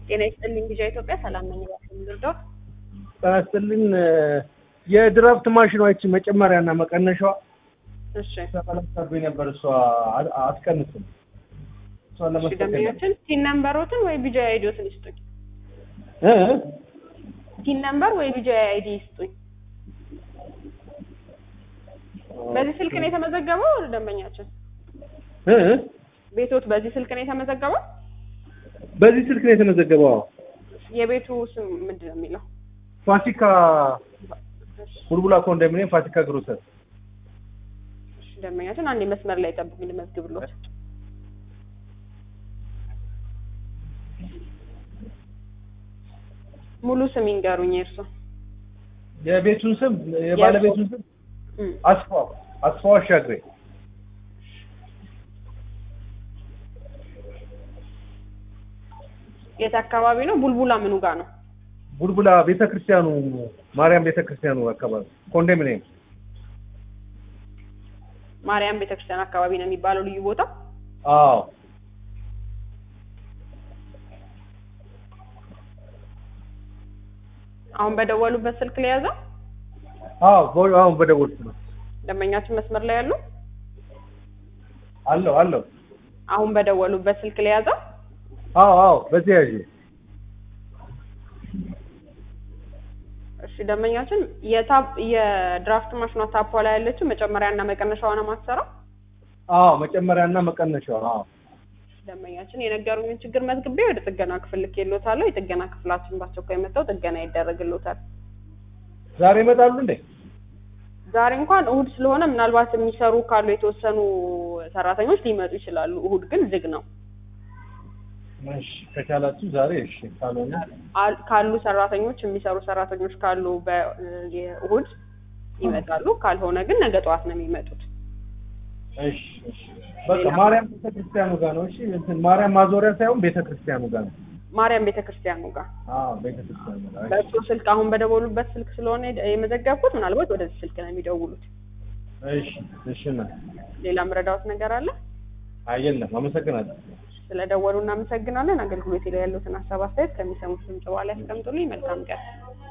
ጤና ይስጥልኝ ጊዜ ኢትዮጵያ ሰላም ነኝ። እባክህ ልርዳው? ጤና ይስጥልኝ። የድራፍት ማሽኗች መጨመሪያና መቀነሻዋ እሺ ተቀለብሳብኝ ነበር። እሷ አ- አትቀንስም። እሷን እሺ ለመስጠት ደንበኛችን ቲን ነምበሮትን ወይ ቢጃ አይዲዎትን ይስጡኝ። እ ቲን ነምበር ወይ ቢጃ አይዲ ይስጡኝ። በዚህ ስልክ ነው የተመዘገበው ደንበኛችን? እ ቤቶት በዚህ ስልክ ነው የተመዘገበው? በዚህ ስልክ ነው የተመዘገበው። አዎ። የቤቱ ስም ምንድን ነው የሚለው? ፋሲካ ቡልቡላ ኮንዶሚኒየም ፋሲካ ግሮሰር። እሺ ደንበኛችን አንድ መስመር ላይ ጠብቁኝ ልመዝግብሎት። ሙሉ ስም ይንገሩኝ የእርሶ። የቤቱን ስም የባለቤቱን ስም እም፣ አስፋው አስፋው አሻግሬ። የት አካባቢ ነው? ቡልቡላ ምኑ ጋር ነው? ቡልቡላ ቤተክርስቲያኑ ማርያም ቤተክርስቲያኑ አካባቢ ኮንዶሚኒየም። ማርያም ቤተክርስቲያን አካባቢ ነው የሚባለው ልዩ ቦታ። አዎ አሁን በደወሉበት ስልክ ላይ ያዘው አዎ ቦ- አሁን በደወልኩ ነው። ደንበኛችን መስመር ላይ ያሉ አለው አለው። አሁን በደወሉበት ስልክ ላይ ያዘው። አዎ አዎ በዚህ ያዥ እሺ ደንበኛችን የታፕ የድራፍት ማሽኗ ታፖ ላይ ያለችው መጨመሪያና መቀነሻዋ ነው ማሰራው። አዎ መጨመሪያና መቀነሻው አዎ ደንበኛችን የነገሩኝን ችግር መዝግቤ ወደ ጥገና ክፍል ልኬልዎታለሁ። የጥገና ክፍላችን በአስቸኳይ መጥተው ጥገና ይደረግልዎታል። ዛሬ ይመጣሉ እንዴ? ዛሬ እንኳን እሁድ ስለሆነ ምናልባት የሚሰሩ ካሉ የተወሰኑ ሰራተኞች ሊመጡ ይችላሉ። እሁድ ግን ዝግ ነው። እሺ ከቻላችሁ ዛሬ እሺ፣ ካልሆነ አል- ካሉ ሰራተኞች የሚሰሩ ሰራተኞች ካሉ በእሁድ ይመጣሉ። ካልሆነ ግን ነገ ጠዋት ነው የሚመጡት። እሺ እሺ። በቃ ማርያም ቤተክርስቲያኑ ጋር ነው። እሺ እንትን ማርያም ማዞሪያ ሳይሆን ቤተክርስቲያኑ ጋር ነው። ማርያም ቤተክርስቲያኑ ጋር አዎ ቤተክርስቲያኑ ጋር። እሺ። በእሱ ስልክ አሁን በደወሉበት ስልክ ስለሆነ የመዘገብኩት ምናልባት ወደዚህ ስልክ ነው የሚደውሉት። እሺ እሺ ነው። ሌላ ምረዳዎት ነገር አለ? አየለም። አመሰግናለሁ። ስለደወሉ እናመሰግናለን። አገልግሎት ላይ ያሉትን ሀሳብ አስተያየት ከሚሰሙት ድምጽ በኋላ ያስቀምጡልኝ። መልካም ቀን።